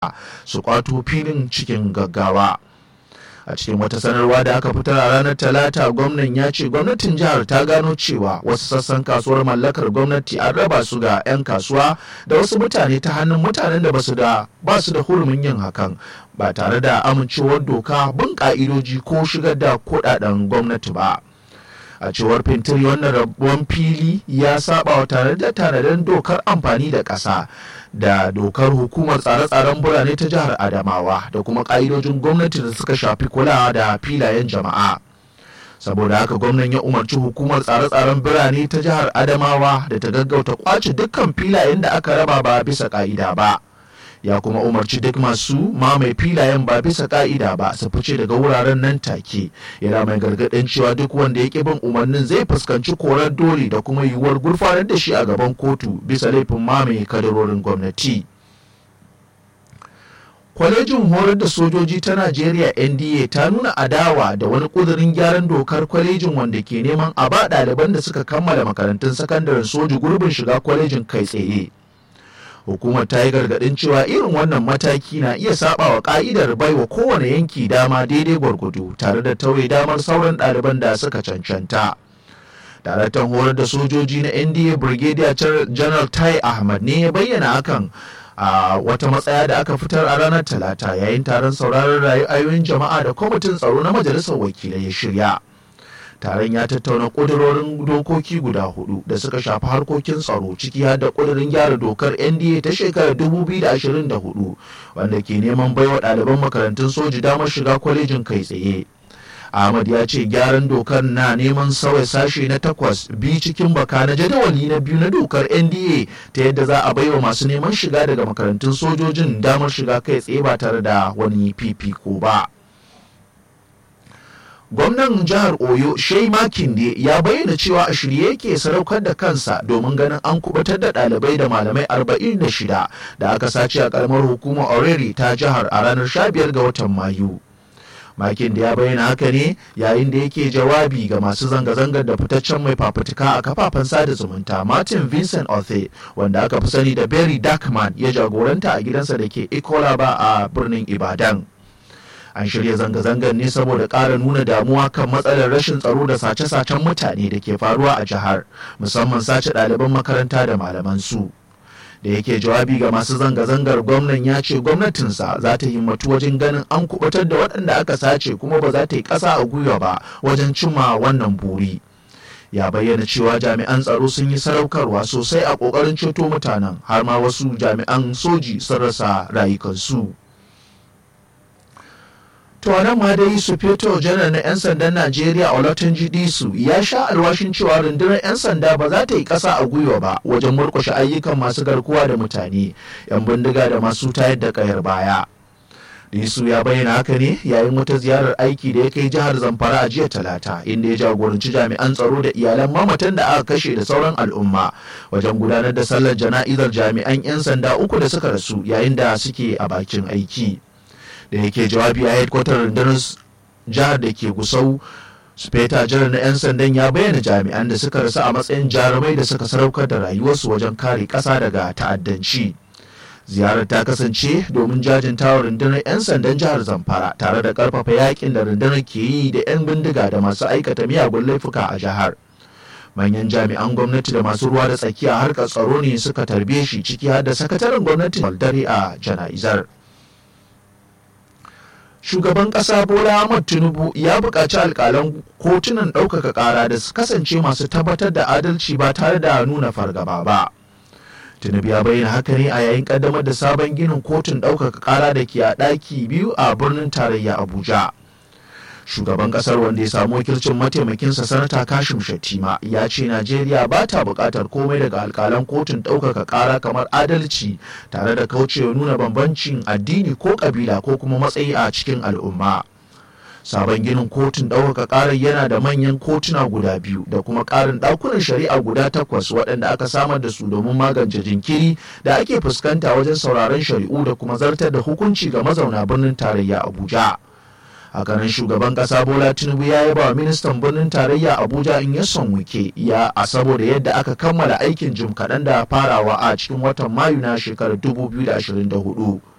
su kwato filin cikin gaggawa a cikin wata sanarwa da aka fitar a ranar talata gwamnan ya ce gwamnatin jihar ta gano cewa wasu sassan kasuwar mallakar gwamnati an raba su ga 'yan kasuwa da wasu mutane ta hannun mutanen da basu da ba su da hurumin yin hakan ba tare da amincewar doka bin ka'idoji ko shigar da kudaden gwamnati ba a cewar fintiri wannan rabuwan fili ya saba wa tare da tanadin dokar amfani da ƙasa da dokar hukumar tsare-tsaren birane ta jihar adamawa da kuma ƙa'idojin gwamnati da suka shafi kulawa da filayen jama'a saboda haka gwamnan ya umarci hukumar tsare-tsaren birane ta jihar adamawa da ta gaggauta kwace dukkan filayen da aka raba ba bisa ƙa'ida ba ya kuma umarci duk masu mamaye filayen ba bisa ka'ida ba su fice daga wuraren nan take yana mai gargaɗin cewa duk wanda ya ƙi bin umarnin zai fuskanci korar dole da kuma yiwuwar gurfanar da shi a gaban kotu bisa laifin mamaye kadarorin gwamnati kwalejin horar da sojoji ta najeriya nda ta nuna adawa da wani kudirin gyaran dokar kwalejin wanda ke neman a ba ɗaliban da suka kammala makarantun sakandaren soji gurbin shiga kwalejin kai tsaye hukumar ta yi gargadin cewa irin wannan mataki na iya saba wa ka'idar baiwa kowane yanki dama daidai gwargwado tare da tauye damar sauran ɗaliban da suka cancanta daraktan horar da sojoji na nda brigadier general tai ahmad ne ya bayyana hakan a wata matsaya da aka fitar a ranar talata yayin taron sauraron ra'ayoyin jama'a da kwamitin tsaro na majalisar wakilai ya shirya taron ya tattauna ƙudurorin dokoki guda hudu da suka shafi harkokin tsaro ciki har da ƙudurin gyara dokar nda ta shekarar 2024 wanda ke neman baiwa ɗaliban makarantun soji damar shiga kwalejin kai tsaye ahmad ya ce gyaran dokar na neman sauya sashe na takwas bi cikin baka na jadawali na biyu na dokar nda ta yadda za a baiwa masu neman shiga daga makarantun sojojin damar shiga kai tsaye ba tare da wani fifiko ba. gwamnan jihar oyo shei makinde ya bayyana cewa a shirye yake sadaukar da kansa domin ganin an kubutar da ɗalibai da malamai 46 da aka sace a karamar hukumar oreri ta jihar a ranar 15 ga watan mayu makin da ya bayyana haka ne yayin da yake jawabi ga masu zanga-zangar da fitaccen mai fafutuka a kafafen sada zumunta martin vincent othe wanda aka fi sani da berry darkman ya jagoranta a gidansa da ke ikolaba a birnin ibadan an shirya zanga-zangar ne saboda ƙara nuna damuwa kan matsalar rashin tsaro da sace-sacen mutane da ke faruwa a jihar musamman sace ɗaliban makaranta da malaman su da yake jawabi ga masu zanga-zangar gwamnan ya ce gwamnatinsa za ta himmatu wajen ganin an kubutar da waɗanda aka sace kuma ba za ta yi ƙasa a gwiwa ba wajen cimma wannan buri ya bayyana cewa jami'an tsaro sun yi sadaukarwa sosai a ƙoƙarin ceto mutanen har ma wasu jami'an soji sun rasa rayukansu. To nan ma dai Sufeto janar na 'yan sandan Najeriya Olatunji Disu ya sha alwashin cewa rundunar 'yan sanda ba za ta yi ƙasa a gwiwa ba wajen murƙushe ayyukan masu garkuwa da mutane, 'yan bindiga da masu tayar da ƙayar baya. Disu ya bayyana haka ne yayin wata ziyarar aiki da ya kai jihar Zamfara a jiya Talata inda ya jagoranci jami'an tsaro da iyalan mamatan da aka kashe da sauran al'umma wajen gudanar da sallar jana'izar jami'an 'yan sanda uku da suka rasu yayin da suke a bakin aiki. da yake jawabi a headquarter rundunar jihar da ke gusau speta jiran na 'yan sandan ya bayyana jami'an da suka rasu a matsayin jarumai da suka sadaukar da rayuwarsu wajen kare ƙasa daga ta'addanci ziyarar ta kasance domin jajintawa rundunar 'yan sandan jihar zamfara tare da karfafa yakin da rundunar ke yi da 'yan bindiga da masu aikata miyagun laifuka a jihar manyan jami'an gwamnati da masu ruwa da tsakiya harkar tsaro ne suka tarbe shi ciki har da sakataren gwamnati dare a jana'izar shugaban ƙasa bola ahmad tinubu ya buƙaci alƙalan kotunan ɗaukaka ƙara da su kasance masu tabbatar da adalci ba tare da nuna fargaba ba tinubu ya bayyana haka ne a yayin ƙaddamar da sabon ginin kotun ɗaukaka ƙara da ke a ɗaki biyu a birnin tarayya abuja shugaban kasar wanda ya samu wakilcin mataimakinsa sanata kashim shattima ya ce najeriya ba ta buƙatar komai daga alkalan kotun ɗaukaka ƙara kamar adalci tare da kaucewa nuna bambancin addini ko ƙabila ko kuma matsayi a cikin al'umma sabon ginin kotun ɗaukaka ƙarar yana da manyan kotuna guda biyu da kuma ƙarin ɗakunan shari'a guda takwas waɗanda aka samar da su domin magance jinkiri da ake fuskanta wajen sauraron shari'u da kuma zartar da hukunci ga mazauna birnin tarayya abuja hakanan shugaban kasa bola tinubu ya yaba wa ministan birnin tarayya abuja in ya son wike ya a saboda yadda aka kammala aikin jim kaɗan da farawa a cikin watan mayu na shekarar 2024